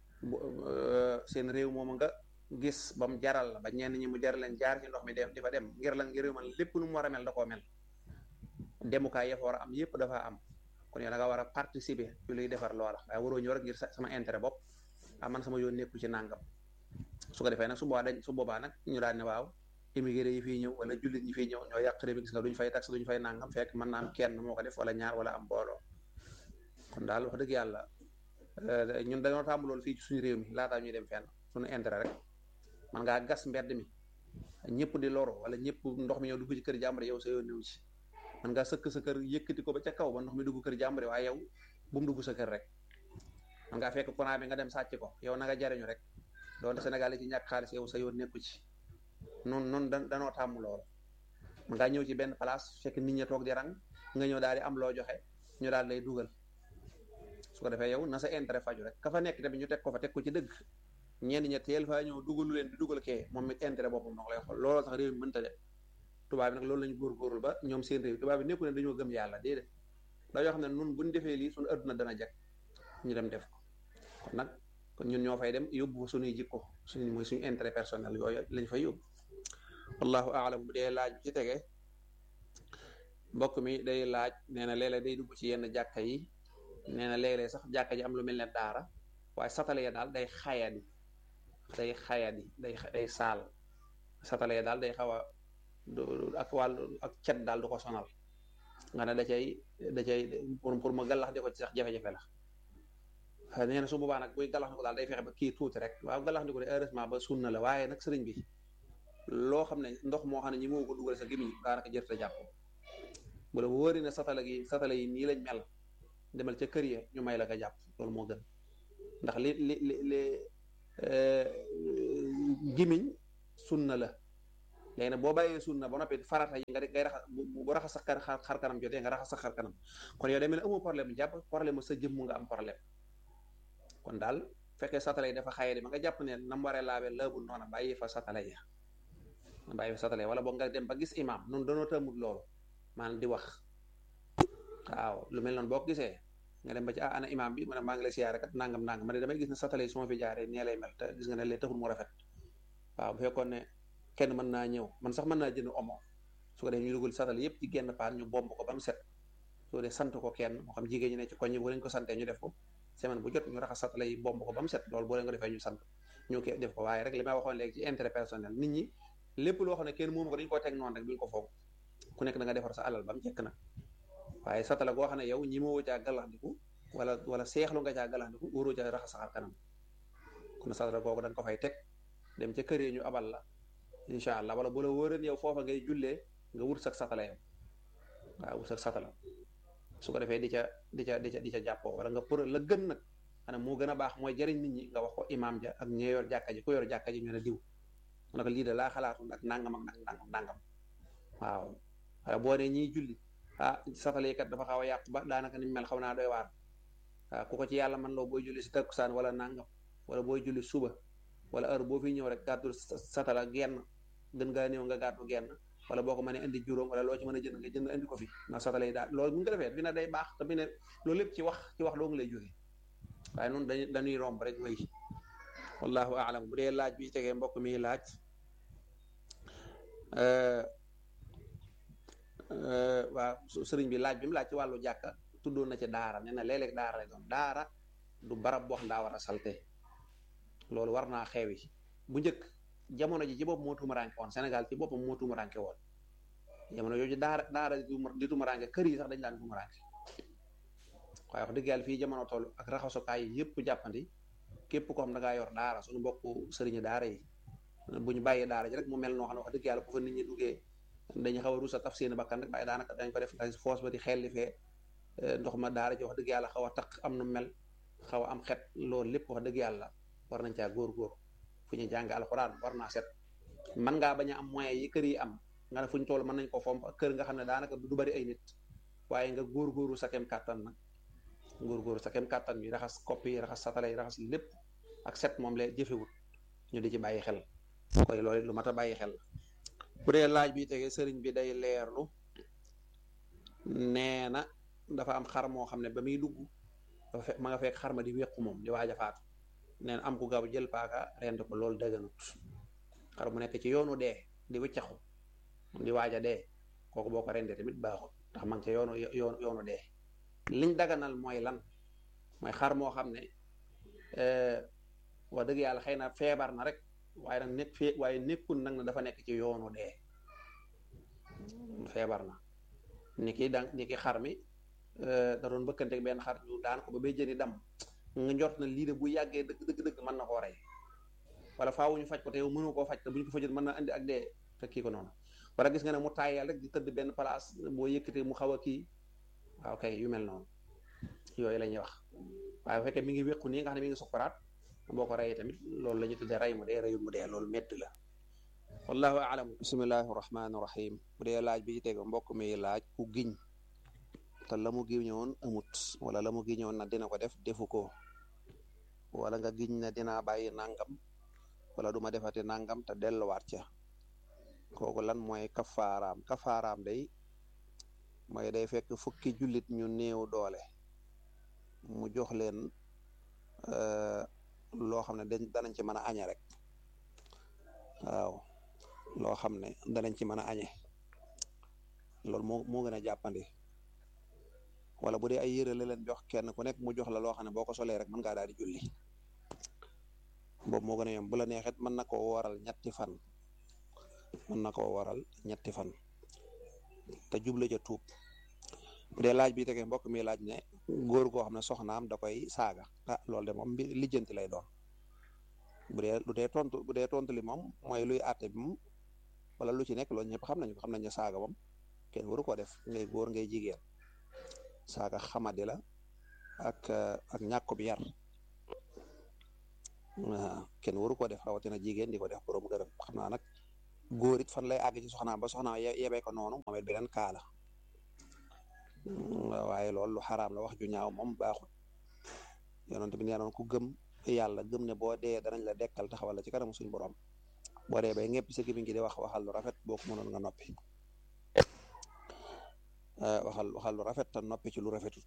seen réew moom nga gis ba mu jaral la ba ñenn ñi mu jaral leen jaar ci ndox mi dem di fa dem ngir lan ngir réew man lépp nu mu war a mel da koo mel demukaay ya fa war a am yëpp dafa am kon yow da nga war a participer ci luy defar loola waaye waroo ñëw rek ngir sama intérêt bopp ah man sama yoon nekku ci nàngam su ko defee nag su boobaa dañ su boobaa nag ñu daal ne waaw immigré yi fiy ñëw wala jullit ñi fiy ñëw ñoo yàq réew mi gis nga duñ fay taxe duñ fay nàngam fekk mën naa am kenn moo ko def wala ñaar wala am mbooloo kon daal wax dëgg yàlla ñun dañoo tàmm loolu fii ci suñu réew mi laataa ñuy dem fenn suñu intérêt rek man ngaa gas mbedd mi ñëpp di loro wala ñëpp ndox mi ñëw dugg ci kër jàmbare yow sa yoon ñëw ci man ngaa sëkk sa kër yëkkati ko ba ca kaw ba ndox mi dugg kër jàmbare waaye yow bu mu dugg sa kër rek man ngaa fekk courant bi nga dem sàcc ko yow na nga jariñu rek doonte Sénégal yi ci ñàkk xaalis yow sa yoon nekku ci noonu noonu da danoo tàmm loolu man ngaa ñëw ci benn place fekk nit ñi toog di rang nga ñëw daal di am loo joxe ñu daal lay dugal su ko defee yow na sa intérêt faju rek ka fa nekk tamit ñu teg ko fa teg ko ci dëgg ñenn ña teel faa ñëw dugalu leen di dugal kee moom it intérêt boppam noo lay xool looloo tax réew mi mënta dem tubaab bi nag loolu lañu góorgóorlu ba ñoom seen réew tubaab bi nekku ne dañoo gëm yàlla déedéet dañoo xam ne nun buñ defee lii suñu adduna dana jag ñu dem def ko kon nag kon ñun ñoo fay dem yóbbu fa suñuy jikko suñu mooy suñu intérêt personnel yooyu lañ fay yóbbu wallahu aalam bu dee laaj bi ci tege mbokk mi day laaj nee na léeg-léeg day dugg ci yenn jàkka yi nee na léeg-léeg sax jàkka ji am lu mel ne daara waaye satale ya daal day xayadi day xayadi day day saal satale ya daal day xaw a ak wàllu ak cet daal du ko sonal nga ne da cay da cay pour pour ma gàllax di ko ci sax jafe-jafe la nee na su boobaa nag buy gàllax di ko daal day fexe ba kii tuuti rek waaw gàllax di ko de heureusement ba sunna la waaye nag sëriñ bi loo xam ne ndox moo xam ne ñi moo ko dugal sa gémmiñ daanaka jërte jàpp bu la wóori ne satala gi satala yi nii lañ mel demal ca kër ya ñu may la nga jàpp loolu moo gën ndax li li li li gémmiñ sunna la léegi nag boo bàyyee sunna ba noppi farata yi nga ngay raxas bu raxas sa xar kanam jotee nga raxas sa xar kanam kon yow demee ne amoo problème jàpp problème sa jëmm nga am problème kon daal fekkee satala yi dafa xaye ma nga jàpp ne nam waree laabee laabul noona bàyyi fa satala ya bàyyi fa satala ya wala boog nga dem ba gis imam noonu danoo tëmut loolu maanaam di wax waaw lu mel noonu boo ko gisee nga dem ba ci ah ana imam bi ma ne maa ngi lay siyaare kat nangam nangam ma ne damay gis ne satala yi su ma fi jaaree nee lay mel te gis nga ne lee taxul mu rafet waaw bu fekkoon ne kenn mën naa ñëw man sax mën naa jënd omo su ko dee ñu dugal satala yëpp ci genn paan ñu bomb ko ba mu set su ko dee sant ko kenn moo xam jigéen ñi ne ci koñ bu leen ko santee ñu def ko semaine bu jot ñu raxas satala yi bomb ko ba mu set loolu boo leen ko defee ñu sant ñu ko def ko waaye rek li may waxoon léegi ci intérêt personnel nit ñi lépp loo xam ne kenn moomu ko dañu ko teg noonu rek duñ ko foog ku nekk da nga defar sa alal ba mu jekk nag waaye satala goo xam ne yow ñi moo caa gàllaxndiku wala wala seexlu nga caa gàllaxndiku wóoroo caa raxas saxar kanam kon satala googu da nga ko fay teg dem ca kër yi ñu abal la incha allah wala bu la wóoreen yow foofa ngay jullee nga wut sak satala yow waaw wut sak satala su ko defee di ca di ca di ca di ca jàppoo wala nga pour la gën nag xanaa moo gën a baax mooy jëriñ nit ñi nga wax ko imaam ja ak ñi yor jàkka ji ku yor jàkka ji ñu ne diw mu ne ko lii de laa xalaatu nag nangam ak nangam nangam waaw waaye boo nee ñiy julli ah satala yi kat dafa xaw a yàqu ba daanaka ni mel xaw naa doy waar waaw ku ko ci yàlla man loo booy julli si takkusaan wala nangam wala booy julli suba wala heure boo fi ñëw rek gàddu satala genn gën ngaa néew nga gàddu genn wala boo ko mënee indi juróom wala loo ci mën a jënd nga jënd indi ko fi ndax satala yi daal loolu bu ñu ko defee fi na day baax te bi ne loolu lépp ci wax ci wax doo nga lay jógee waaye noonu dañuy dañuy romb rek wéy wallahu aalam bu dee laaj bi tegee mbokk mi laaj waa sëriñ bi laaj bi mu laaj ci wàllu jàkka tuddoon na ci daara nee na léeg-léeg daara lay doon daara du barab boo xam daa war a salte loolu war naa xeewi bu njëkk jamono ji ci bopp moo tumaranke woon Sénégal ci boppam moo tumaranke woon jamono yooyu daara daara di tumaranke kër yi sax dañ daan tumaranke waaye wax dëgg yàlla fii jamono toll ak raxasukaay yi yëpp jàppandi képp ko xam da ngaa yor daara suñu mbokku sëriñu daara yi bu ñu bàyyee daara ji rek mu mel noo xam ne wax dëgg yàlla bu fa nit ñi duggee dañu xaw a rusa taf seen bakkan rek waaye daanaka dañ ko def ndax foos ba di xelli fee ndox ma daara ji wax dëgg yàlla xaw a taq am nu mel xaw a am xet loolu lépp wax dëgg yàlla war nañ caa góor-góor fu ñu jàng alxuraan war naa set man ngaa bañ a am moyens yi kër yi am nga ne fu ñu toll mën nañ ko fomp kër nga xam ne daanaka du bari ay nit waaye nga góor-góoru sa kem kàttan nag góor-góoru sa kem kàttan bi raxas kopp yi raxas satala yi raxas lépp ak set moom la jëfewut ñu di ci bàyyi xel koy loolu lu mat a bàyyi xel bu dee laaj bi tege sëriñ bi day leerlu nee na dafa am xar moo xam ne ba muy dugg dafa fekk ma nga fekk xar ma di wéqu moom di waaj a faatu nee na am ku gaaw jël paaka rend ko loolu dëgganut xar mu nekk ci yoonu dee di wëccaxu di waaj a dee kooku boo ko rendee tamit baaxul ndax ma ngi ca yoonu yoonu yoonu dee liñ daganal mooy lan mooy xar moo xam ne wax dëgg yàlla xëy na feebar na rek waaye nag nekk fee waaye nekkul nag na dafa nekk ci yoonu dee feebar na ni ki da ni ki xar mi da doon bëkkanteeg benn xar ñu daan ko ba bay jëni dam nga njort na lii de bu yàggee dëgg dëgg dëgg mën na koo rey wala faawu ñu faj ko te yow mënu koo faj te bu ñu ko fajut mën na andi ak dee te kii ko noonu wala gis nga ne mu taayal rek di tëdd benn place boo yëkkatee mu xaw a kii waaw kay yu mel noonu yooyu la ñuy wax waaye bu fekkee mi ngi wéqu nii nga xam ne mi ngi sukkuraat boo ko reyee tamit loolu la ñu tuddee rey mu dee reyul mu dee loolu métti la wallahu aalam bismillahi rahmaani rahim bu dee laaj bi teg mbokk mi laaj ku giñ te la mu giñoon amut wala la mu giñoon na dina ko def defu ko wala nga giñ na dinaa bàyyi nangam wala duma defati nangam te delluwaat ca kooku lan mooy kafaaraam kafaaraam day mooy day fekk fukki jullit ñu néew doole mu jox leen loo xam ne dañ danañ ci mën a añe rek waaw loo xam ne danañ ci mën a añe loolu moo moo gën a jàppandi wala bu dee ay yére la leen jox kenn ku nekk mu jox la loo xam ne boo ko solee rek mën ngaa daal di julli boobu moo gën a yomb bu la neexet mën na koo waral ñetti fan mën na koo waral ñetti fan te juble ca tuub bu dee laaj bi tege mbokk mi laaj ne góor goo xam ne soxnaam da koy saaga ah loolu de moom mbi lijjanti lay doon bu dee lu dee tontu bu dee tontu li moom mooy luy àtte bi moom wala lu ci nekk loolu ñëpp xam nañu ko xam nañu saaga moom kenn waru ko def ngay góor ngay jigéen saaga xamadi la ak ak ñàkk bi yar kenn waru ko def rawatina jigéen di ko def borom gërëm xam naa nag góor it fan lay àgg ci soxnaam ba soxnaam yebee ko noonu moom it beneen kaala waaye loolu lu xaraam la wax ju ñaaw moom baaxul yonent bi nee noon ku gëm yàlla gëm ne boo dee danañ la dekkal taxawal la ci kanamu suñu borom boo dee bay ñëpp sa gémmiñ gi di wax waxal lu rafet boo ko mënoon nga noppi waxal waxal lu rafet te noppi ci lu rafetut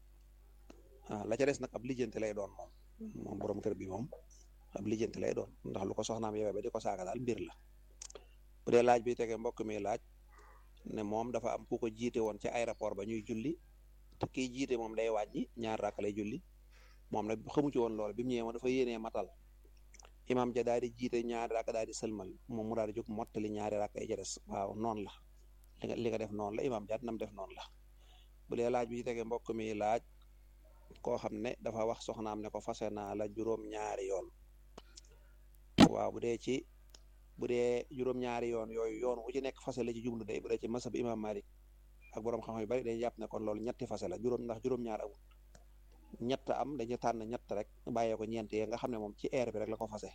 ah la ca des nag ab lijjanti lay doon moom moom borom kër bi moom ab lijjanti lay doon ndax lu ko soxnaam yewee ba di ko saaga daal mbir la bu dee laaj bi tege mbokk mi laaj ne moom dafa am ku ko jiite woon ci aéroport ba ñuy julli te kiy jiite moom day wàññi ñaar rakk lay julli moom nag xamu ci woon lool bi mu ñëwee moom dafa yéenee matal imam ja daal di jiite ñaari rakk daal di sëlmal moom mu daal di jóg mottali ñaari rakk yi ca des waaw noonu la li nga li nga def noonu la imam jaat nam def noonu la bu dee laaj bi tege mbokk mi laaj koo xam ne dafa wax soxnaam ne ko fase naa la juróom-ñaari yoon waaw bu dee ci bu dee juróom-ñaari yoon yooyu yoon wu ci nekk fase la ci jublu day bu dee ci masab imam Malik ak borom xam-xam yu bari day jàpp ne kon loolu ñetti fase la juróom ndax juróom-ñaar amul ñett am dañu tànn ñett rek bàyyee ko ñeent yee nga xam ne moom ci air bi rek la ko fase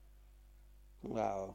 waaw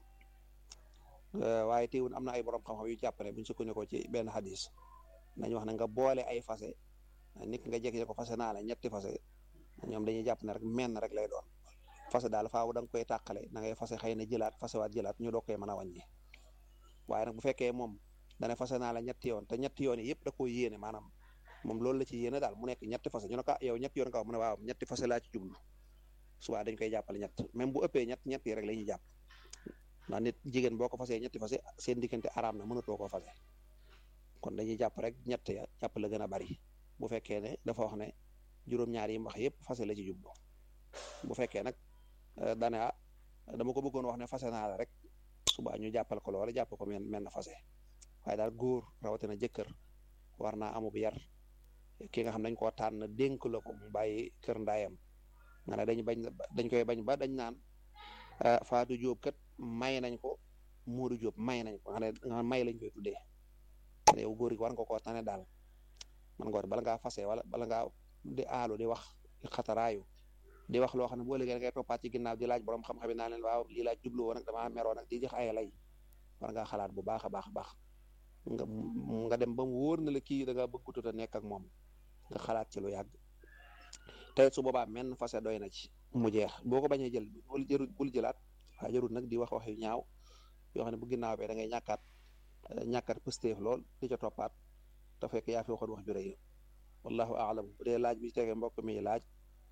waaye teewul am na ay borom xam-xam yu jàpp ne buñ sukkandikoo ci benn hadis nañ wax ne nga boole ay fase nit nga jekk ko fase naa la ñetti fase ñoom dañuy jàpp ne rek menn rek lay doon fase daal faaw da nga koy tàqale da ngay fase xëy na jëlaat fase waat jëlaat ñu doog koy mën a wàññi waaye nag bu fekkee moom dana fase naa la ñetti yoon te ñetti yoon yi yëpp da koy yéene maanaam moom loolu la ci yéene daal mu nekk ñetti fase ñu ne ko yow ñetti yoon nga wax mu ne waaw ñetti fase laa ci jublu suba dañ koy jàppale ñett même bu ëppee ñett ñett yi rek la ñuy jàpp ndax nit jigéen boo ko fasee ñetti fase seen diggante araam na mënatoo koo fase kon dañuy jàpp rek ñett ya jàpp la gën a bari bu fekkee ne dafa wax ne juróom-ñaar yi mu wax yëpp fase la ci jublu bu fekkee nag dane ah dama ko bëggoon wax ne fase naa la rek suba ñu jàppal ko loola jàpp ko men men na fase waaye daal góor rawatina jëkkër war naa amub yar ki nga xam dañ koo tànn dénk la ko mu bàyyi kër ndaayam nga ne dañ bañ dañ koy bañ ba dañ naan Faatu Jóob kat may nañ ko Moodu Jóob may nañ ko nga ne nga may lañ koy tuddee yow góor gi war nga koo tane daal man nga bala ngaa fase wala bala ngaa di aalu di wax di xataraayu di wax loo xam ne boo léegi ngay toppaat ci ginnaaw di laaj borom xam-xam yi naa leen waaw lii laaj jublu woon nag damaa meroo nag di jox ay lay war ngaa xalaat bu baax a baax a baax nga nga dem ba mu wóor na la kii da nga bëgg a nekk ak moom nga xalaat ci lu yàgg te su boobaa menn fase doy na ci mu jeex boo ko bañee jël bul jërul bul jëlaat waaye jarul nag di wax wax yu ñaaw yoo xam ne bu ginnaaw bee da ngay ñàkkaat ñàkkat pësteef lool di ca toppaat te fekk yaa fi waxoon wax ju rëy wallahu aalam bu dee laaj bi tege mbokk mi laaj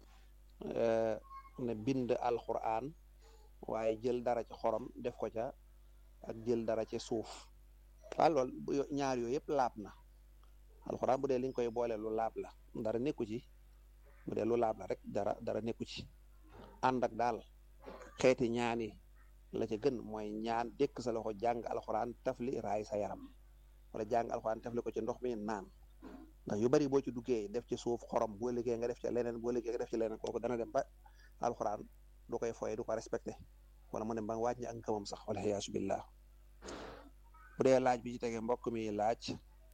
ne bind alquran waaye jël dara ci xorom def ko ca ak jël dara ci suuf waaw lool ñaar yooyu yëpp laab na alquran bu dee liñ koy boole lu laab la dara nekku ci bu dee lu laab la rek dara dara nekku ci ànd ak daal xeeti ñaani la ca gën mooy ñaan dékk sa loxo jàng alxuraan tafli raay sa yaram wala jàng alxuraan tafli ko ci ndox mi naan ndax yu bari boo ci duggee def ci suuf xorom boo liggéey nga def ci leneen boo liggéey nga def ci leneen kooku dana dem ba alxuraan du koy foye du ko respecté wala mu dem ba wàññi ak ngëmam sax wala xiyaasu billah bu dee laaj bi ci tege mbokk mi laaj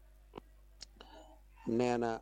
nee na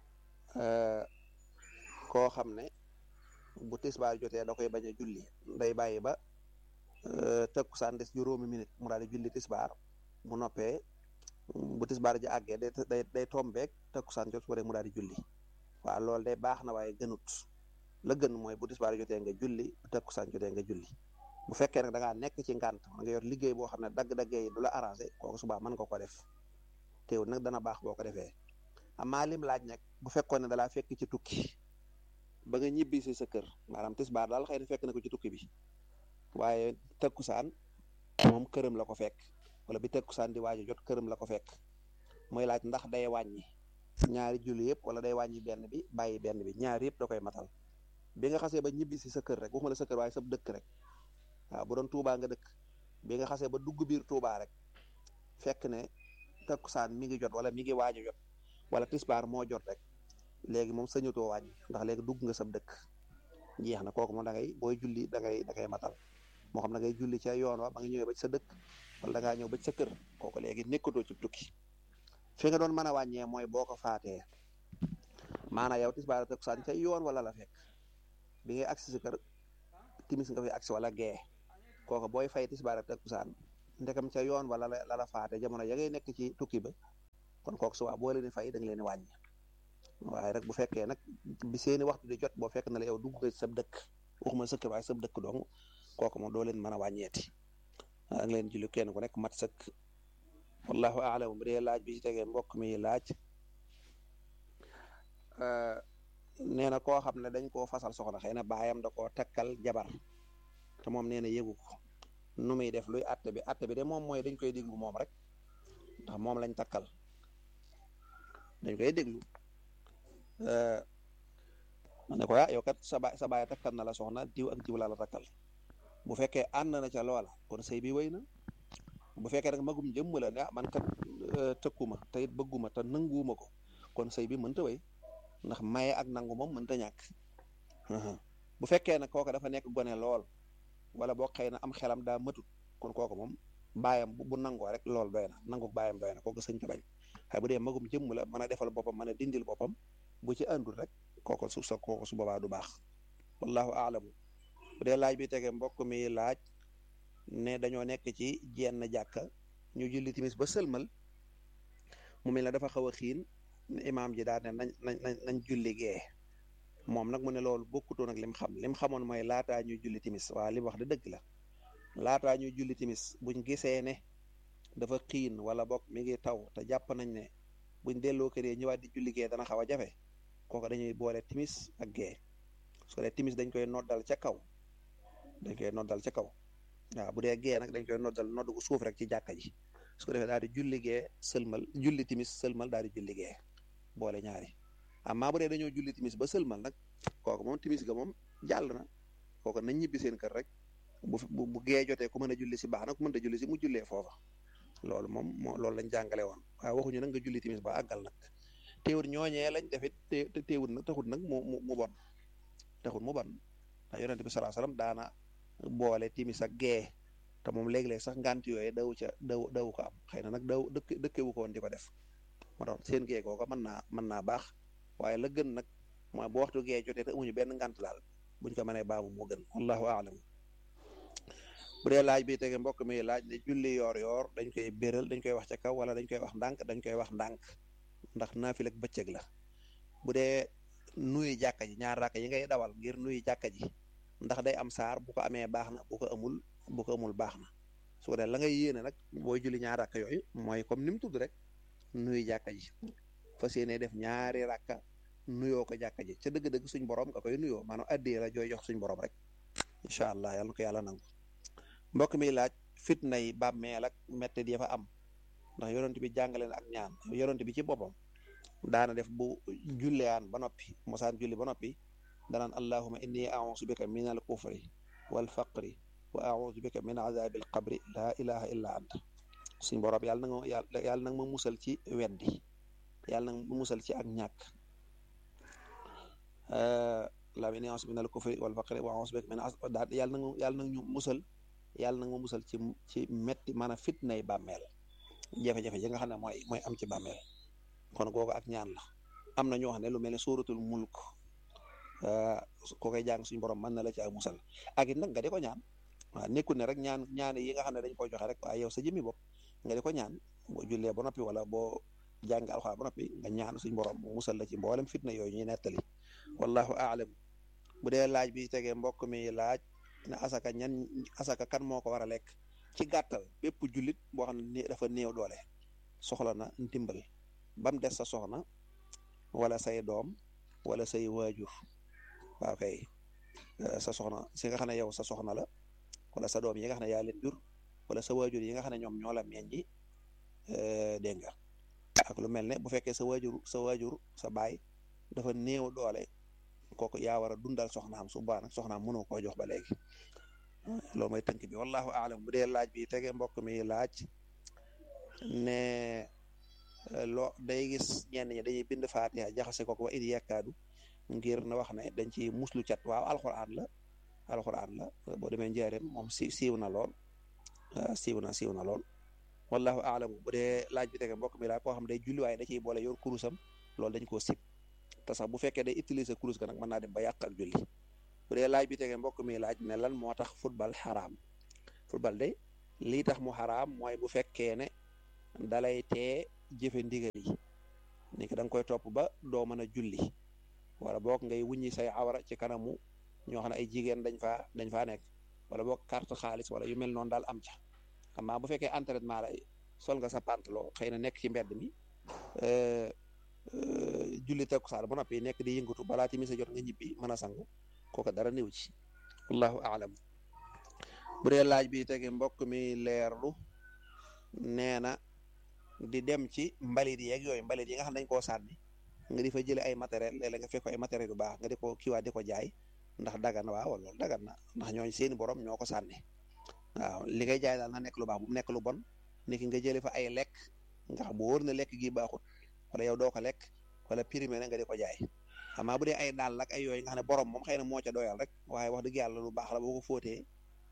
koo xam ne bu tisbaar jotee da koy bañ a julli day bàyyi ba takkusaan des juróomi minute mu daal di julli tisbaar mu noppee bu tisbaar ji àggee day day day tombeek takkusaan jot su mu daal di julli waaw loolu day baax na waaye gënut la gën mooy bu tisbaar jotee nga julli bu takkusaan jotee nga julli bu fekkee nag da ngaa nekk ci ngànt nga yor liggéey boo xam ne dagg-daggee yi du la arrangé kooku subaa mën nga ko def teewul nag dana baax boo ko defee amaa lim laaj nag bu fekkoon ne dalaa fekk ci tukki ba nga ñibbi si sa kër maanaam tisbaar daal xëy na fekk na ko ci tukki bi waaye takkusaan moom këram la ko fekk wala bi takkusaan di waajo jot këram la ko fekk mooy laaj ndax day wàññi ñaari julli yëpp wala day wàññi benn bi bàyyi benn bi ñaari yëpp da koy matal bi nga xasee ba ñibbi si sa kër rek waxuma la sa kër waaye sa dëkk rek waaw bu doon Touba nga dëkk bi nga xasee ba dugg biir Touba rek fekk ne takkusaan mi ngi jot wala mi ngi waajo jot wala tisbaar moo jot rek léegi moom sañutoo wàññi ndax léegi dugg nga sab dëkk jeex na kooku moom da ngay booy julli da ngay da ngay matal moo xam da ngay julli ca yoon wa ba nga ñëwee ba ci sa dëkk wala da ngaa ñëw ba ci sa kër kooku léegi nekkatoo ci tukki fi nga doon mën a wàññee mooy boo ko faatee maanaam yow tisbaar takkusaan ca yoon wala la fekk bi ngay agsi sa kër timis nga fi agsi wala gee kooku booy fay tisbaar takkusaan ndekam ca yoon wala la la faate jamono ya ngay nekk ci tukki ba kon kooku subaa boo leen di fay da nga leen di wàññi waaye rek bu fekkee nag bi seeni waxtu di jot boo fekk na la yow dugg nga sab dëkk waxuma sëkk waaye sab dëkk dong kooku moom doo leen mën a wàññeeti da nga leen julli kenn ku nekk mat sëkk wallahu aalam bu dee laaj bi ci tegee mbokk mi laaj nee na koo xam ne dañ koo fasal soxna xëy na baayam da koo takkal jabar te moom nee na yëgu ko nu muy def luy atte bi atte bi de moom mooy dañ koy déglu moom rek ndax moom lañ takkal dañ koy déglu ma ne ko ah yow kat sa baay sa baay takkal na la soxna diw ak diw la la takkal bu fekkee ànd na ca loola kon sëy bi wéy na bu fekkee nag magum jëmm la ne ah man kat tëkkuma te it bëgguma te nanguwuma ko kon sëy bi mënta wéy ndax maye ak nangu moom mënta ñàkk bu fekkee nag kooku dafa nekk gone lool wala boo xëy na am xelam daa matut kon kooku moom baayam bu nangoo rek lool doy na nangu baayam doy na kooku sëñ ko bañ xëy bu dee magum jëmm la mën a defal boppam mën a dindil boppam bu ci àndul rek kooku su sa kooku su boobaa du baax wallahu aalamu bu dee laaj bi tege mbokk mi laaj ne dañoo nekk ci jenn jàkka ñu julli timis ba sëlmal mu mel ne dafa xaw a xiin imaam ji daal ne nañ nañ nañ julli gee moom nag mu ne loolu bokkutoon ak lim xam lim xamoon mooy laataa ñuy julli timis waa li wax de dëgg la laataa ñuy julli timis buñ gisee ne dafa xiin wala bokk mi ngi taw te jàpp nañ ne buñ delloo kër yi ñëwaat di julli gee dana xaw a jafe kooku dañuy boole timis ak gee su ko dee timis dañ koy noddal ca kaw dañ koy noddal ca kaw waaw bu dee gee nag dañ koy noddal nodd gu suuf rek ci jàkka ji su ko defee daal di julli gee sëlmal julli timis sëlmal daal di julli gee boole ñaari amma bu dee dañoo julli timis ba sëlmal nag kooku moom timis ga moom jàll na kooku nañ ñibbi seen kër rek bu bu gee jotee ku mën a julli si baax na ku mën a julli si mu jullee foofa loolu moom moo loolu lañ jàngale woon waaye waxuñu nag nga julli timis ba àggal nag teewul ñooñee lañ defit te teewul nag taxut nag mu mu bon taxut mu bon ndax yonente bi salaa salaam daana boole timis ak gee te moom léeg-léeg sax ngant yooyu daw ca daw daw ko am xëy na nag daw dëkk dëkkewu ko woon di ko def moo tax seen gee kooka mën naa mën naa baax waaye la gën nag mooy bu waxtu gee jotee te amuñu benn ngant daal buñ ko mënee baamu moo gën wallahu aalam bu dee laaj bi tege mbokk mi laaj ne julli yoor yoor dañ koy béral dañ koy wax ca kaw wala dañ koy wax ndànk dañ koy wax ndànk ndax naafil ak bëccëg la bu dee nuyu jàkka ji ñaar raaka yi ngay dawal ngir nuyu jàkka ji ndax day am saar bu ko amee baax na bu ko amul bu ko amul baax na su ko dee la ngay yéene nag booy julli ñaar raaka yooyu mooy comme ni mu tudd rek nuyu jàkka ji fas yéene def ñaari rakka nuyoo ko jàkka ji ca dëgg-dëgg suñ borom nga koy nuyoo maanaam addee la jooy jox suñ borom rek incha allah yàlla na ko yàlla nangu mbokk mi laaj fitna yi bàmmeel ak mettit ya fa am ndax yonent bi jàngale na ak ñaan yonent bi ci boppam daana def bu julleyaan ba noppi mosaan julli ba noppi danaan allahuma inni ausu bika min al kufri wal faqri wa ausu bika min azabi al qabri laa ilaha illa anta suñ borom yàlla na nga yàlla nag ma musal ci weddi yàlla nag ma musal ci ak ñàkk allahuma inni ausu bika min al kufri wal faqri wa ausu bika min daal yàlla nag yàlla nag ñu musal yàlla nag ma musal ci ci metti maanaam fitnay bàmmeel jafe-jafe yi nga xam ne mooy mooy am ci bàmmeel kon googu ak ñaan la am na ñoo xam ne lu mel ne suuratul mulk ko koy jàng suñu borom mën na la ci ay musal ak it nag nga di ko ñaan waaw nekkul ne rek ñaan ñaan yi nga xam ne dañ koy joxe rek waaye yow sa jëmmi bopp nga di ko ñaan boo jullee ba noppi wala boo jàng alxuraan ba noppi nga ñaan suñu borom mu musal la ci mboolem fitna yooyu ñuy nettali wallahu aalam bu dee laaj bi tegee mbokk mi laaj ne asaka ñan asaka kan moo ko war a lekk ci gàttal bépp jullit boo xam ne dafa néew doole soxla na ndimbal bam des sa soxna wala say doom wala say waajur waaw kay sa soxna si nga xam ne yow sa soxna la wala sa doom yi nga xam ne yaa leen jur wala sa waajur yi nga xam ne ñoom ñoo la meññi dégg nga ak lu mel ne bu fekkee sa waajur sa waajur sa baay dafa néew doole kooku yaa war a dundal soxnaam su baax nag soxnaam mënoo koo jox ba léegi loolu mooy tënk bi wallahu aalam bu dee laaj bi tege mbokk mi laaj ne loo day gis ñenn ñi dañuy bind faatiha jaxase ko wa it yekkaadu ngir na wax ne dañ ci muslu cat waaw alxuraan la alxuraan la boo demee njaareem moom si siiw na lool siiw na siiw na lool wallahu aalam bu dee laaj bi tege mbokk mi laaj koo xam day julli waaye da ciy boole yor kurusam loolu dañ koo sib te sax bu fekkee day utiliser kurus ga nag mën naa dem ba yàq ak julli bu dee laaj bi tege mbokk mi laaj ne lan moo tax football xaraam football day lii tax mu xaraam mooy bu fekkee ne dalay tee jëfe ndigal yi ni ki da nga koy topp ba doo mën a julli wala boog ngay wuññi say awra ci kanamu ñoo xam ne ay jigéen dañ faa dañ faa nekk wala boog carte xaalis wala yu mel noonu daal am ca amaa bu fekkee entraînement lay sol nga sa pantalon xëy na nekk ci mbedd mi julli takkusaan ba noppi nekk di yëngatu balaa timis a jot nga ñibbi mën a sangu kooka dara néew ci wallahu aalam bu dee laaj bi tege mbokk mi leerlu nee na di dem ci mbalit yeeg yooyu mbalit yi nga xam ne dañ koo sànni nga di fa jële ay matériel léeg-léeg nga fekk ay matériel yu baax nga di ko kiiwaat di ko jaay ndax dagan na waaw loolu dagan na ndax ñooñu seeni borom ñoo ko sànni waaw li ngay jaay daal na nekk lu baax bu mu nekk lu bon niki nga jële fa ay lekk nga xam bu wóor na lekk gi baaxut wala yow doo ko lekk wala primé na nga di ko jaay amaa bu dee ay daal ak ay yooyu nga xam ne borom moom xëy na moo ca doyal rek waaye wax dëgg yàlla lu baax la boo ko fóotee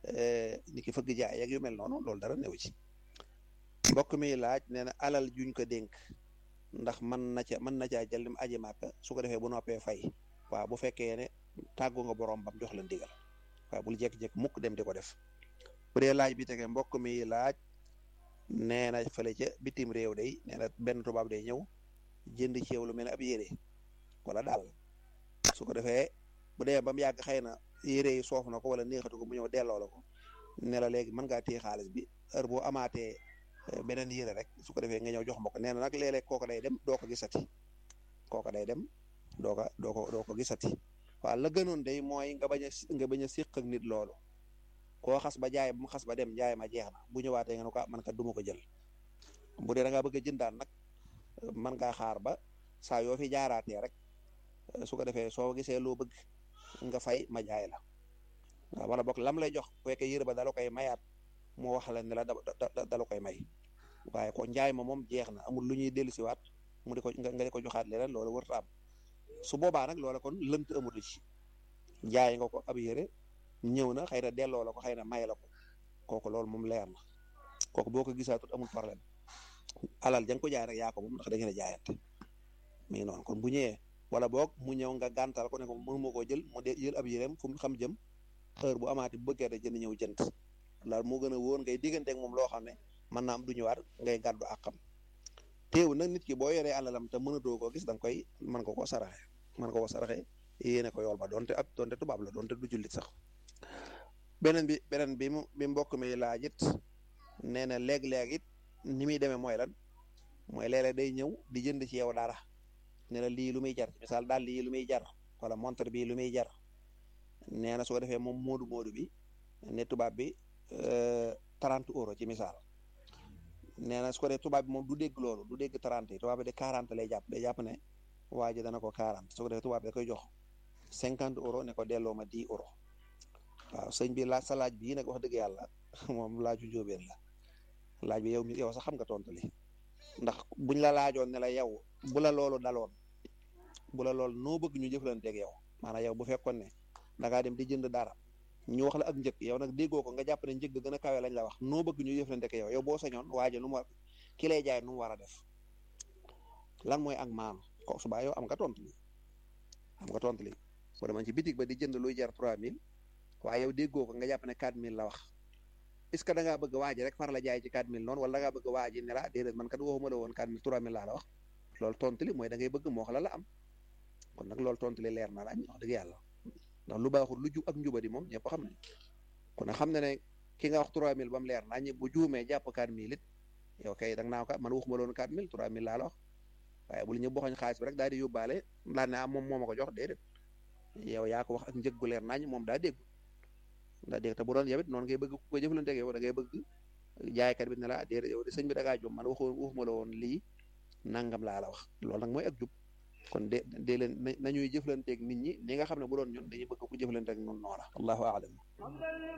ni ki fëgg jaay ak yu mel noonu loolu dara néew ci mbokk mi laaj nee na alal juñ ko dénk ndax mën na ca mën na caa jël lim aji màkka su ko defee bu noppee fay waaw bu fekkee ne tàggu nga borom bam jox la ndigal waaw bul jékki-jékki mukk dem di ko def bu dee laaj bi tege mbokk mi laaj nee na fële ca bitim réew day nee na benn tubaab day ñëw jënd ci yow lu mel ne ab yére wala daal su ko defee bu dee ba mu yàgg xëy na yére yi soof na ko wala neexatu ko mu ñëw delloo la ko ne la léegi mën ngaa téye xaalis bi heure boo amaatee beneen yére rek su ko defee nga ñëw jox ma ko nee na nag léeg-léeg kooku day dem doo ko gisati kooku day dem doo ko doo ko doo ko gisati waaw la gënoon day mooy nga bañ a nga bañ a séq ak nit loolu koo xas ba jaay ba mu xas ba dem jaay ma jeex na bu ñëwaatee nga ne ko man kat duma ko jël bu dee da ngaa bëgg a jëndaan nag man ngaa xaar ba saa yoo fi jaaraatee rek su ko defee soo gisee loo bëgg nga fay ma jaay la waaw wala boog lam lay jox bu fekkee yére ba dala koy mayaat moo wax la ne la da dala koy may waaye ko njaay ma moom jeex na amul lu ñuy dellusiwaat mu di ko nga di ko joxaat leneen loolu warut am su boobaa nag loola kon lënt amatu ci jaay nga ko ab yére ñëw na xëy na delloo la ko xëy na may la ko kooku loolu moom leer na kooku boo ko gisaatut amul problème alal ja nga ko jaay rek yaa ko moom ndax da ngeen a jaayante mi ngi noonu kon bu ñëwee wala boog mu ñëw nga gàntal ko ne ko mënu ma koo jël mu de jël ab yéreem fu mu xam jëm heure bu amaati bu bëggee da jënd ñëw jënd loolu moo gën a wóor ngay digganteeg moom loo xam ne mën naa am du ñëwaat ngay gàddu àqam teew nag nit ki boo yoree alalam te mënatoo koo gis da nga koy mën ko koo saraxe mën ko koo saraxe yéene ko yool ba donte ab donte tubaab la donte du jullit sax beneen bi beneen bi mu bi mbokk mi laaj it nee na léeg-léeg it ni muy demee mooy lan mooy léeg-léeg day ñëw di jënd ci yow dara ne la lii lu muy jar misaal daal lii lu muy jar wala montre bi lu muy jar nee na su ko defee moom moodu moodu bi ne tubaab bi trente euro ci misaal nee na su ko defee tubaab bi moom du dégg loolu du dégg trente yi tubaab bi de quarante lay jàpp day jàpp ne waa ji dana ko quarante su ko defee tubaab bi da koy jox cinquante euro ne ko delloo ma dix euro waaw sëñ bi laaj sa laaj bii nag wax dëgg yàlla moom laaju jóobeen la laaj bi yow mi yow sax xam nga tontu li ndax buñ la laajoon ne la yow bu la loolu daloon bu la loolu noo bëgg ñu jëflanteeg yow maanaam yow bu fekkoon ne da ngaa dem di jënd dara ñu wax la ak njëg yow nag déggoo ko nga jàpp ne njëg gën a kawe lañ la wax noo bëgg ñu jëflanteeg yow yow boo sañoon waaje nu mu war ki lay jaay nu mu war a def lan mooy ak maanu ko subaa yow am nga tontu li am nga tontu li boo demoon ci bitig ba di jënd luy jar 3000 waaye yow déggoo ko nga jàpp ne 4000 la wax est-ce que da ngaa bëgg waaji rek far la jaay ci 4000 noonu wala da ngaa bëgg waaji ne la déedéet man kat waxuma la woon 4000 3000 laa la wax loolu tontu li mooy da ngay bëgg moo wax la la am kon nag loolu tontu li leer na lañ wax dëgg yàlla ndax lu baaxul lu ju ak njubadi moom ñëpp xam nañ kon nag xam na ne ki nga wax 3000 ba mu leer nañ bu juumee jàpp 4000 it yow kay da nga naa ko man waxuma la woon 4000 3000 laa la wax waaye bu lu ñu boxoñ xaalis bi rek daal di yóbbaale daal ne ah moom moo ma ko jox déedéet yow yaa ko wax ak njëg gu leer nañ moom daa dégg daa dégg te bu doon yow it noonu ngay bëgg ku ko jëflante ak yow da ngay bëgg jaaykat bi ne la déedéet yow de sëñ bi da ngaa jom man waxu waxuma la woon lii nangam laa la wax loolu nag mooy ak jub kon de de leen nañuy jëflanteeg nit ñi ñi nga xam ne bu doon ñun dañuy bëgg ku jëflanteeg ñun noona allahu aalam